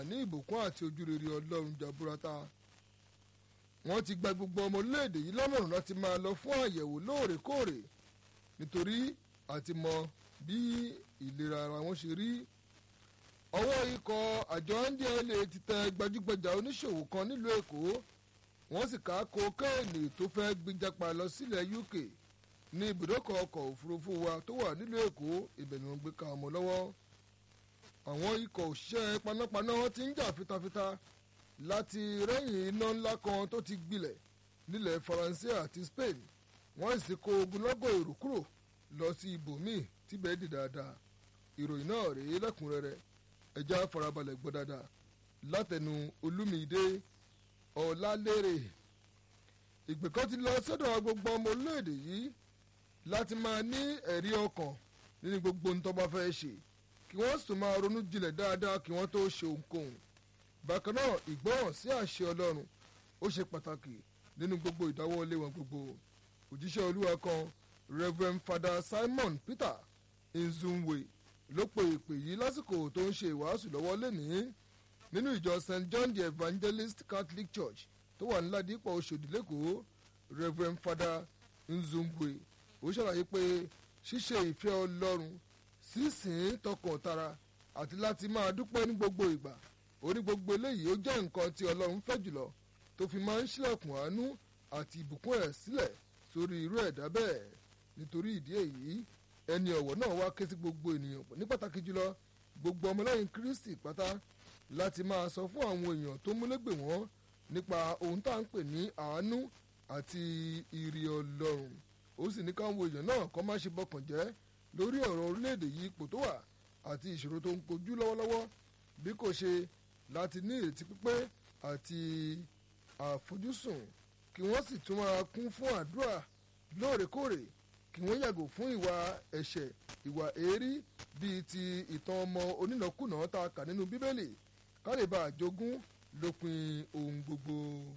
máa ní ìbùkún àti ojúrere ọlọ́run jaburata wọ́n ti gba gbogbo ọmọ orílẹ̀-èdè yìí lọ́mọ̀ràn láti máa lọ fún àyẹ̀wò lóòrèkóòrè nítorí àti mọ bí ìlera ara wọn ṣe rí ọwọ́ ikọ̀ àjọ ndla ti tẹ gbajúgbajà oníṣòwò kan nílùú èkó wọ́n sì ká kokéènì tó fẹ́ gbìjàpá lọ sílẹ̀ uk ní ibùdókọ̀ ọkọ̀ òfurufú wa tó wà nílùú èkó ibẹ̀ ni wọ́n gbé ka ọmọ lọ́wọ́ àwọn ikọ̀ òṣìṣẹ́ panápaná ti ń jà fitafita láti rẹ́yìn iná ńlá kan tó ti gbilẹ̀ nílẹ̀ faransé àti spain wọ́n sì kó ogunlọ́gọ̀ èrò kúrò lọ sí ibòmíì tíbẹ̀ dì dáadáa ìròyìn náà rèé lẹ́kùnrẹ́rẹ́ ẹja farabalẹ̀ gbọ́ dáadáa látẹnu olúmídé ọ̀làlérè ìgbè kan ti lọ sọ́dọ̀ gbogbo ọmọ orílẹ̀-èdè yìí láti máa ní ẹ̀rí ọkàn nínú gbogbo ohun tó bá fẹ́ ṣe kí wọ́n sì máa ronú jinlẹ̀ dáadáa kí wọ́n tó ṣe ohunkóhun bákan náà ìgbọ́ràn sí àṣẹ ọlọ́run ó ṣe pàtàkì nínú gbogbo ìdáwọ́lé wọn gbogbo òjíṣẹ́ olúwa kan reverend father simon peter nzunwe ló pe ìpè yìí lásìkò tó ń ṣe ìwàásù lọ́wọ́ lẹ́nìí nínú ìjọ st john the evangelist catholic church tó wà ní ládìpọ̀ oṣòdì lẹ́kọ̀ọ́ reverend father nzunwe ó ṣàlàyé pé ṣíṣe ìfẹ́ ọlọ́run sísìn tọkàn tara àti láti máa dúpẹ́ ní gbogbo ìgbà orí gbogbo eléyìí ó jẹ́ nǹkan tí ọlọ́run fẹ́ jùlọ tó fi máa ń ṣílẹ̀kùn àánú àti ìbùkún ẹ̀ sílẹ̀ sórí irú ẹ̀dá bẹ́ẹ̀ nítorí ìdí èyí ẹni ọ̀wọ̀ náà wá ké sí gbogbo ènìyàn ní pàtàkì jùlọ gbogbo ọmọlẹ́yìn kristi pátá láti máa sọ fún àwọn èèyàn tó múlẹ́gbẹ̀ wọ́n nípa ohun tá à ń pè ní àánú àti ìrì ọlọ́run ó sì ní káwọn èèyàn náà kọ́ má ṣe bọkàn jẹ́ lórí ọ̀rọ̀ orílẹ̀-èdè yìí ipò tó wà àti ìṣòro tó ń kojú lọ́wọ́lọ́wọ́ bí kò ṣe láti ní ìrètí pípé àti àfojúsùn kí wọ́n sì tún máa kún fún àdúrà lóòrèkóòrè kí wọ́n yàgò fún ìwà ẹ̀ṣẹ̀ ìwà èérí bíi ti ìtàn ọmọ onínàkúnà tá a kà nínú bíbélì ká lè bá àjogún lópin ohun gbogbo.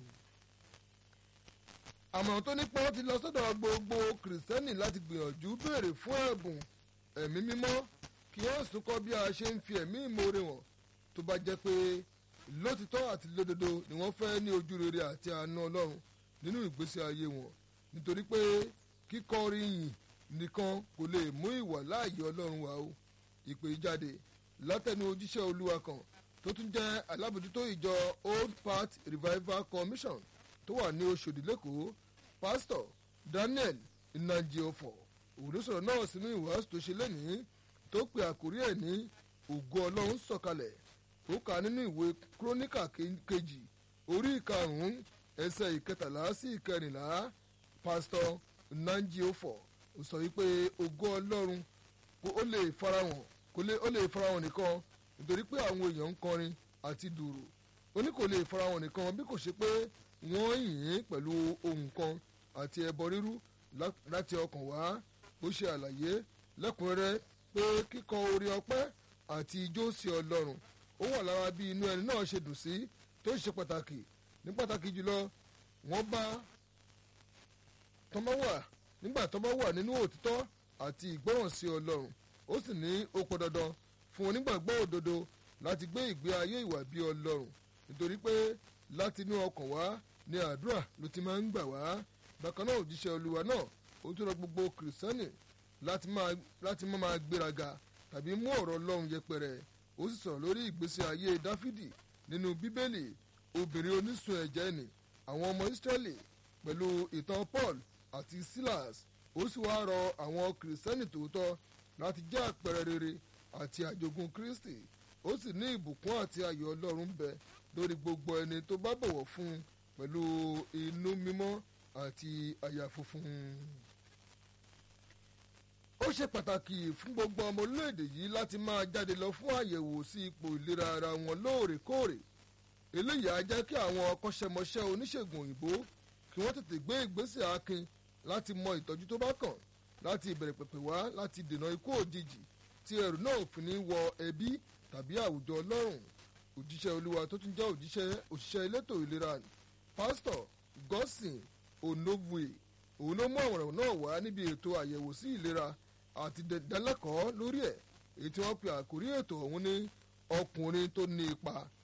àmọ̀ràn tó nípa ti lọ sọ́dọ̀ gbogbo kìrìsìtẹ́nì láti gbìyànjú béèrè fún ẹ̀bùn ẹ̀mí mímọ́ kí wọ́n sì kọ́ bí a ṣe ń fi ẹ̀mí ìmoore wọn tó bá jẹ́ pé lótìtọ́ àti lódodo ni wọ́n fẹ́ ní ojú rere àti àánú ọlọ́run nínú ìgbésí ayé wọn nítorí pé kíkọrin yìn nìkan kò lè mú ìwà láàyè ọlọ́run wá o ìpè jáde látẹnu ojúṣe olúwa kan tó tún jẹ́ alábòjútó ìjọ old path revival commission tó wà ní oṣòdì lẹ́kọ̀ọ́ pásítọ̀ daniel nnajiofo òwúrọ̀sọ̀rọ̀ náà sínú ìwàásù tó ṣe lẹ́nìí tó pe àkórí ẹ̀ ní ògo ọlọ́run sọ̀kalẹ̀ ó kà nínú ìwé kúrónìkà kejì orí ìkarùn-ún ẹsẹ̀ ìkẹtàlá sí ìkẹrìnlá pásítọ̀ nnajiofo ó sọ wípé ògo ọlọ́run ó lè farahàn kò lè ó lè farahàn nìkan nítorí pé àwọn èèyàn ń kọrin àti dùrù ó ní kò lè farahàn nìkan bí kò ṣe pé wọ́n yìn ín pẹ̀lú ohun kan àti ẹbọ rírú láti ọkàn wá ó ṣe àlàyé lẹ́kùnrẹ́rẹ́ pé kíkọ orin ọpẹ́ àti ijó sí ọlọ́run ó wà lára bí inú ẹni náà ṣe dùn sí tó ṣe pàtàkì ní pàtàkì jùlọ wọ́n bá tọ́mọ́ wà nígbà tọ́mọ́ wà nínú òtítọ́ àti ìgbọ́ràn sí ọlọ́run ó sì ní ó pọn dandan fún onígbàgbọ́ òdodo láti gbé ìgbé ayé ìwà bí ọlọ́run nítorí pé láti inú ọkàn wá ní àdúrà ló ti máa ń gbà wá bákan náà òjíṣẹ́ olúwa náà ó tún rọ gbogbo kìrìsìtẹ́nì láti má máa gbéraga tàbí mú ọ̀rọ̀ ọlọ́run yẹpẹrẹ ó sì sọ̀rọ̀ lórí ìgbésí ayé dáfídì nínú bíbélì obìnrin onísun ẹ̀jẹ̀ nì àwọn ọmọ ìsírẹ́lì pẹ̀lú ìtàn paul àti silas ó sì wá rọ àwọn kìrìsìtẹ́nì tòótọ́ láti jẹ́ àpẹẹrẹ rere àti àjogún kristi ó sì ní ìbùkún àti ayọ̀ ọlọ́run bẹ lórí gbogbo ẹni tó bá bọ̀wọ̀ fún un pẹ̀lú inú mímọ́ àti àyà funfun. ó ṣe pàtàkì fún gbogbo ọmọ orílẹ̀-èdè yìí láti máa jáde lọ fún àyẹ̀wò sí ipò ìlera ara wọn lóòrèkóòrè eléyìí á jẹ́ kí àwọn akọ́ṣẹ́mọṣẹ́ oníṣègùn òyìnbó kí wọ́n tètè gbé ìgbésẹ̀ akin láti mọ ìtọ́jú tó bá kàn láti ìbẹ̀rẹ̀ pẹ̀pẹ̀ wá láti dènà ikú òjijì tí ẹrù náà ò fi ní wọ ẹbí tàbí àwùjọ ọlọ́run òjíṣẹ́ olúwa tó tún jẹ́ òjíṣẹ́ òṣìṣẹ́ elétò ìlera pásítọ̀ gọ́sìn onovue òun ló mú àwòrán náà wá níbi ètò àyẹ̀wò sí ìlera àti dẹ̀dẹ́lẹ́kọ̀ọ́ lórí ẹ̀ èyí tí wọ́n pe àkórí ètò ọ̀hún ní ọkùnrin tó ní ipa